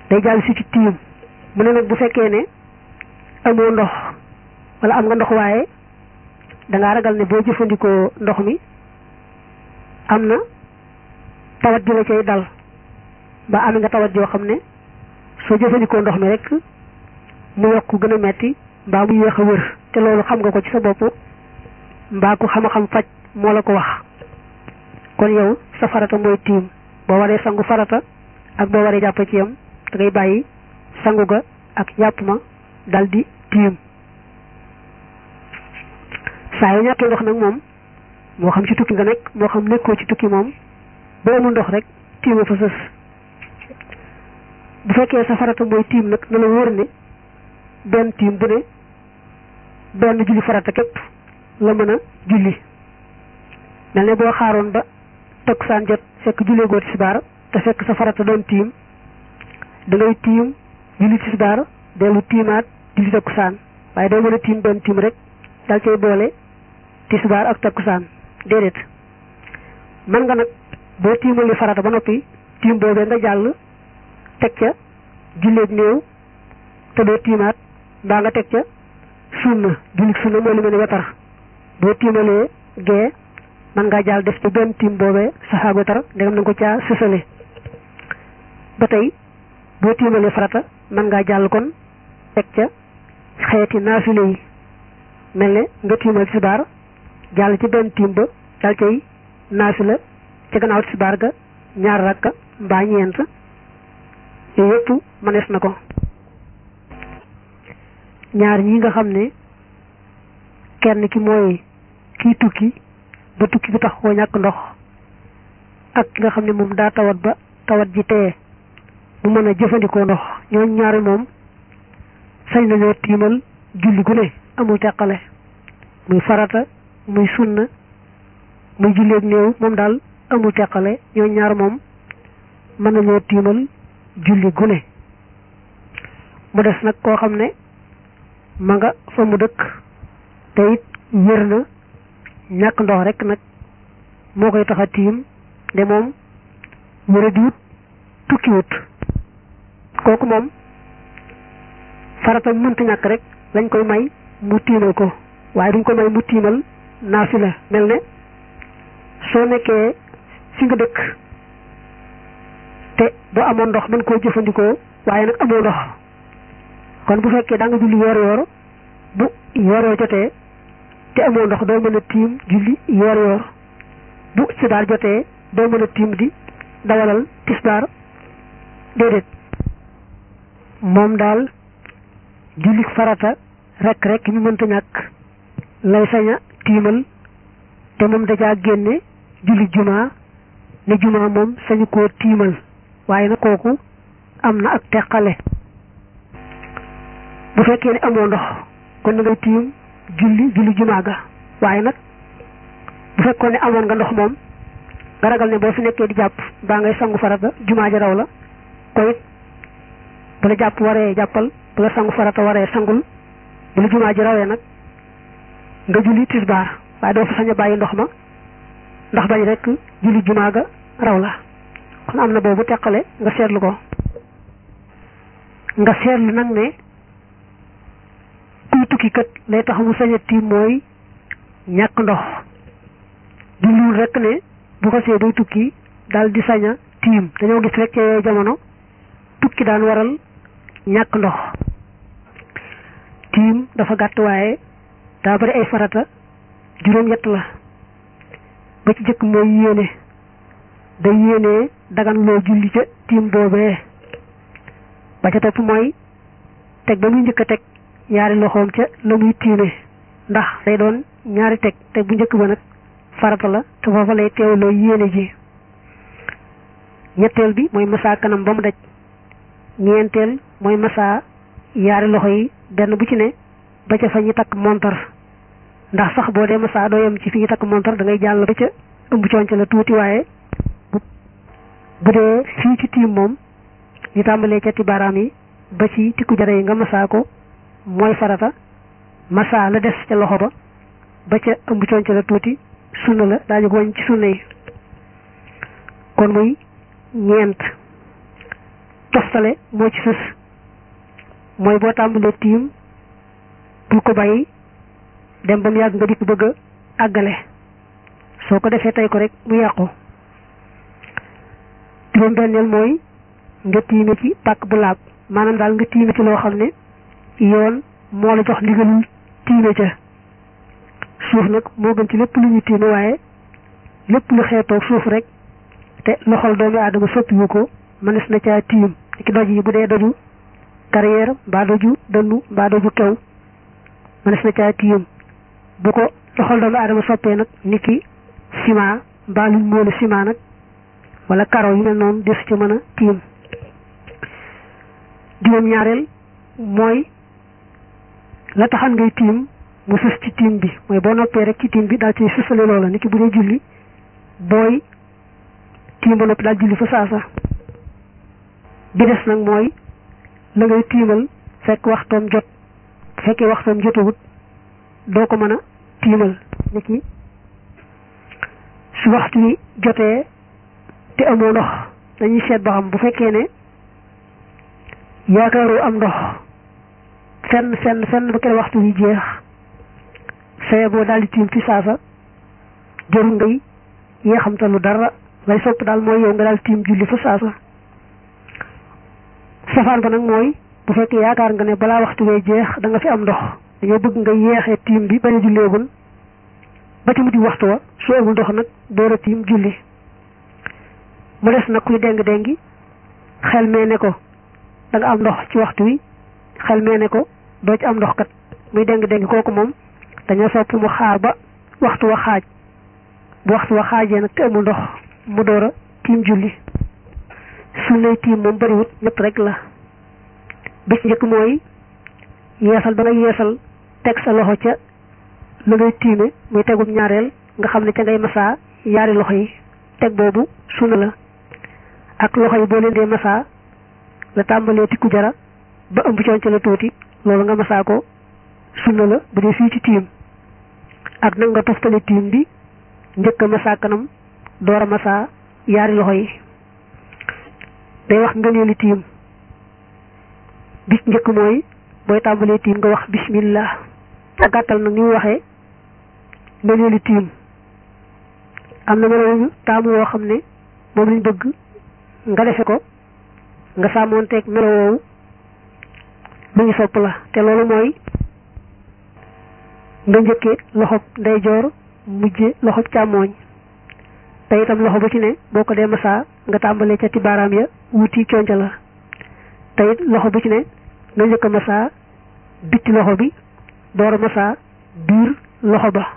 day jàll si ci tiim mu ne nag bu fekkee ne amoo ndox wala am nga ndox waaye dangaa ragal ne boo jëfandikoo ndox mi am na tawat ji la cay dal ba am nga tawat joo xam ne soo jëfandikoo ndox mi rek mu yokk gën a metti mbaa mu yéex a wër te loolu xam nga ko ci sa bopp mbaa ku xam-xam faj moo la ko wax kon yow sa farata mooy tiim boo waree sangu farata ak boo waree jàpp ci yam da ngay bàyyi sangu ga ak jàpp ma dal di tiim saa yu ñàkkee ndox nag moom moo xam ci tukki nga nekk moo xam nekkoo ci tukki moom boo amul ndox rek tiima fa sës bu fekkee sa farata mooy tiim nag na la wóor ne benn tiim bu ne benn julli farata képp la mën a julli mel ne boo xaaroon ba takkusaan jot fekk jullee goo tisbaar te fekk sa farata doon tiim da ngay tiim julli tisbaar dellu tiimaat julli takkusaan waaye doo mën a tiim benn tiim rek dal cay boole tisbaar ak takkusaan déedéet mën nga nag boo tiimali farata ba noppi tiim boobee nga jàll teg ca julleeg néew te doo tiimaat mbaa nga teg ca sunna jullit sunna mooy lu mel ne wetar boo tiimalee gee mën ngaa jàll def ci benn tiim boobee saxaag wetar ndegam na nga ko caa sësale ba tey boo tiimalee farata mën ngaa jàll kon teg ca xeeti naafile yi mel ne nga tiimal tisbaar jàll ci benn tiim ba dal cay naafila ca gannaaw tisbaar ga ñaar rakka mbaa ñeent yooyu yëpp mënees na ko ñaar ñi nga xam ne kenn ki mooy kii tukki ba tukki bi tax koo ñàkk ndox ak ki nga xam ne moom daa tawat ba tawat ji teye mu mën a jëfandikoo ndox ñooñ ñaari moom sañ nañoo tiimal julli gu ne amul teqale muy farata muy sunna muy julleeg néew moom daal amul teqale ñooñ ñaar moom mën nañoo tiimal julli gu ne mu des nag koo xam ne ma nga fa mu dëkk te it wér na ñàkk ndox rek nag moo koy tax a tiim de moom wéra diwut tukkiwut kooku moom farata mënta ñàkk rek lañ koy may mu tiimal ko waaye duñ ko may mu tiimal naafila mel ne soo nekkee fi nga dëkk te boo amoon ndox mën koo jëfandikoo waaye nag amoo ndox kon bu fekkee da nga julli yoor yoor bu yoor yoor jotee te amoo ndox doo mën a tiim julli yoor yoor bu tisbaar jotee doo mën a tiim di dawalal tisbaar déedéet moom daal julli farata rek rek ñu mënta ñàkk lay saña tiimal te moom dajaa génne julli jumaa ne jumaa moom sañu koo tiimal waaye nag kooku am na ak teqale bu fekkee ne amoo ndox kon na ngay tiim julli julli jumaa ga waaye nag bu fekkoon ne amoon nga ndox moom nga ragal ne boo fi nekkee di jàpp baa ngay sangu farata jumaa ja raw la ko it bu la jàpp waree jàppal bu la sangu farata waree sangul bu la jumaa ji rawee nag nga julli tisbaar waaye doo fa sañ a bàyyi ndox ma ndax bañ rek julli jumaa ga raw la kon am na boobu teqale nga seetlu ko nga seetlu nag ne kuy tukki kat lay tax mu sañ a tiim mooy ñàkk ndox jubluwul rek ne bu ko see day tukki daal di sañ a tiim dañoo gis rek ci jamono tukki daan waral ñàkk ndox tiim dafa gàtt waaye daa bari ay farata juróom-ñett la ba ci jëkk mooy yéene day yéene dagan loo julli ca tiim boobee ba ca topp mooy teg ba muy njëkk a teg ñaari loxoom ca la muy tiime ndax day doon ñaari teg teg bu njëkk ba nag farata la te foofa lay teewloo yéene ji ñetteel bi mooy masaa kanam ba mu daj ñeenteel mooy masaa yaari loxo yi benn bu ci ne ba ca fa ñi takk montar ndax sax boo dee masaa doo yem ci fi ñu takk montar da ngay jàll ba ca ëmb conc la tuuti waaye bu dee fii ci tiim moom ñu tàmbalee ca ti baaraam yi ba ci tikku jara yi nga masaa ko mooy farata masaa la des ca loxo ba ba ca ëmb conc la tuuti sunna la daañu ko wañ ci sunna yi kon muy ñeent toftale moo ci sës mooy boo tàmbalee tiim bul ko bàyyi dem ba mu yàgg nga dikk bëgg a àggale soo ko defee tey ko rek mu yàqu juróom benneel mooy nga tiime ci pàkk bu laab maanaam daal nga tiime ci loo xam ne yoon moo la jox ndigalul tiime ca suuf nag moo gën ci lépp lu ñu tiime waaye lépp lu xeetoog suuf rek te loxol doomi aadama soppiwu ko mënees na caa tiim ki doj yi bu dee doju carrière mbaa doju dënnu mbaa doju kew mënees na caa tiim bu ko loxol doomi aadama soppee nag ni ki ciment mbaa luñ moole ciment nag wala karo yu mel noonu des ci mën a tiim juróom ñaareel mooy la taxan ngay tiim mu sës ci tiim bi mooy boo noppee rek ci tiim bi daal ci sësale loola ni ki bu dee julli booy tiim ba noppi daal julli fa saasa bi des nag mooy la ngay tiimal fekk waxtoom jot bu fekkee waxtoom jotawut doo ko mën a tiimal ni ki su waxtu wi jotee te amoo ndox dañuy seet ba xam bu fekkee ne yaakaaroo am ndox fenn fenn fenn ba kere waxtu wi jeex saye boo daal di tiim fi saasa jërul ngay yeexamtalu dara lay sopp daal mooy yow nga daal tiim julli fa saasa safaan ba nag mooy bu fekkee yaakaar nga ne balaa waxtu wee jeex da nga fi am ndox dañoo bëgg nga yeexee tiim bi bañ a julleegul ba ci mujj waxtu wa su amul ndox nag door a tiim julli mu des nag kuy déng déngi xel mee ne ko da nga am ndox ci waxtu wi xel mee ne ko doo ci am ndox kat muy déng déngi kooku moom dañoo sopp mu xaar ba waxtu wa xaaj bu waxtu wa xaajee nag te amul ndox mu door a tiim julli sunnay tiim moom bariwut ñett rek la bis njëkk mooy yeesal ba nga yeesal teg sa loxo ca la ngay tiime muy tegum ñaareel nga xam ne ca ngay masaa yaari loxo yi teg boobu sunna la ak loxo yi boo leen dee masaa la tàmbalee tikku jara ba ëmb coon ca la tuuti loolu nga masaa ko sunna la bu dee fii ci tiim ak nag nga toftale tiim bi njëkk a masaa kanam door a masaa yaari loxo yi day wax ngëneeli tiim bis njëkk mooy booy tàmbalee tiim nga wax bismillah a gàttal nag ni mu waxee ngëneeli tiim am na melo taamu woo xam ne moom lañ bëgg nga defe ko nga sàmmoonteeg melo woowu lu ñu sopp la te loolu mooy nga njëkkee loxob ndeyjoor mujje loxob càmmooñ te itam loxo bu ci ne boo ko dee masaa nga tàmbalee ca ti baaraam ya wuti conca la te it loxo bu ci ne nga njëkk a masaa bitti loxo bi door a masaa biir loxo ba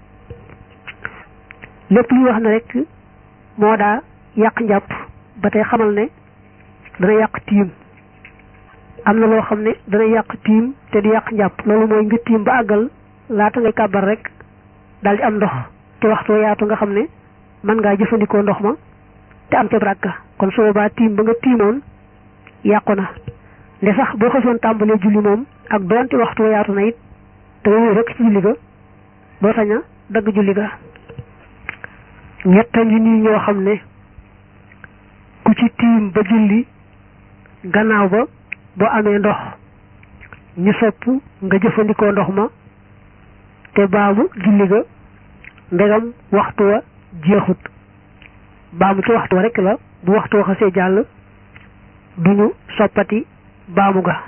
lépp luy wax ne rek moo daa yàq njàpp ba tey xamal ne dana yàq tiim am na loo xam ne dana yàq tiim te du yàq njàpp loolu mooy nga tiim ba àggal laata ngay kàbbar rek daal di am ndox te waxtoo yaatu nga xam ne mën ngaa jëfandikoo ndox ma te am ca baraka kon su boobaa tiim ba nga tiimoon yàqu na nde sax boo xasoon tàmbalee julli moom ak doonte waxtu yaatu na it te nga wéy rek ci julli ga doo sañ a dagg julli ga ñetta ngi nii ñoo xam ne ku ci tiim ba julli gannaaw ba boo amee ndox ñu sopp nga jëfandikoo ndox ma te baamu julli ga ndegam waxtu wa jeexut baamu ci waxtu wa rek la bu waxtu wa xasee jàll duñu soppati baamu ga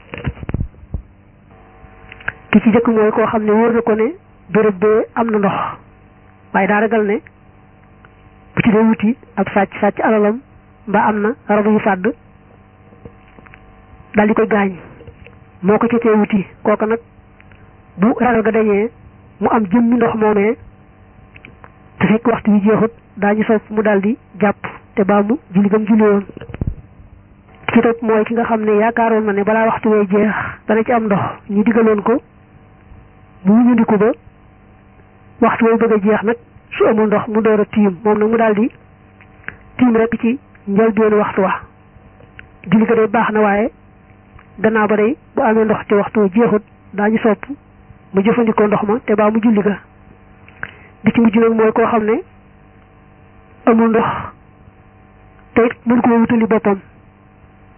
ki ci jëkk mooy koo xam ne wóor na ko ne béréb bee am na ndox waaye daa ragal ne bu ci dee wuti ab sàcc sàcc alalam mbaa am na rabu yu fàdd daal di koy gaañ moo ko ci tee wuti kooka nag bu ragal ga dañee mu am jëmmi ndox moomee te fekk waxtu wi jeexut daañu sopp mu daal di jàpp te baa mu julli gam julli woon ci topp mooy ki nga xam ne yaakaaroon na ne balaa waxtu wee jeex dana ci am ndox ñu digaloon ko mu wuñandiku ba waxtu way bëgg a jeex nag su amul ndox mu door a tiim moom nag mu daal di tiim rek ci njëlbéenu waxtu wa julli ko day baax na waaye gannaaw ba day bu amee ndox te waxtu wa jeexut daañu sopp mu jëfandikoo ndox ma te baa mu julli ga di ci mujj nag mooy koo xam ne amul ndox te it mën koo wutali boppam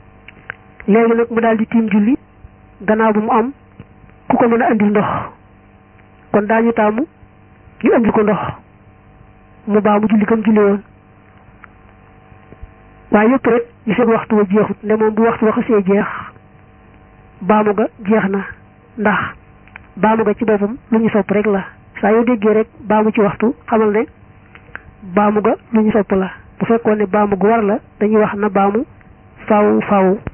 léegi nag mu daal di tiim julli gannaaw bu mu am ku ko mën a andil ndox kon daañu taamu ñu andil ko ndox mu baa mu julli kam julli woon waaye yëpp rek ñu seen waxtu wa jeexut nde moom bu waxtu wa xasee jeex baamu ga jeex na ndax baamu ga ci boppam lu ñu sopp rek la saa yoo déggee rek baamu ci waxtu xamal ne baamu ga lu ñu sopp la bu fekkoon ne baamu gu war la dañuy wax na baamu faaw faaw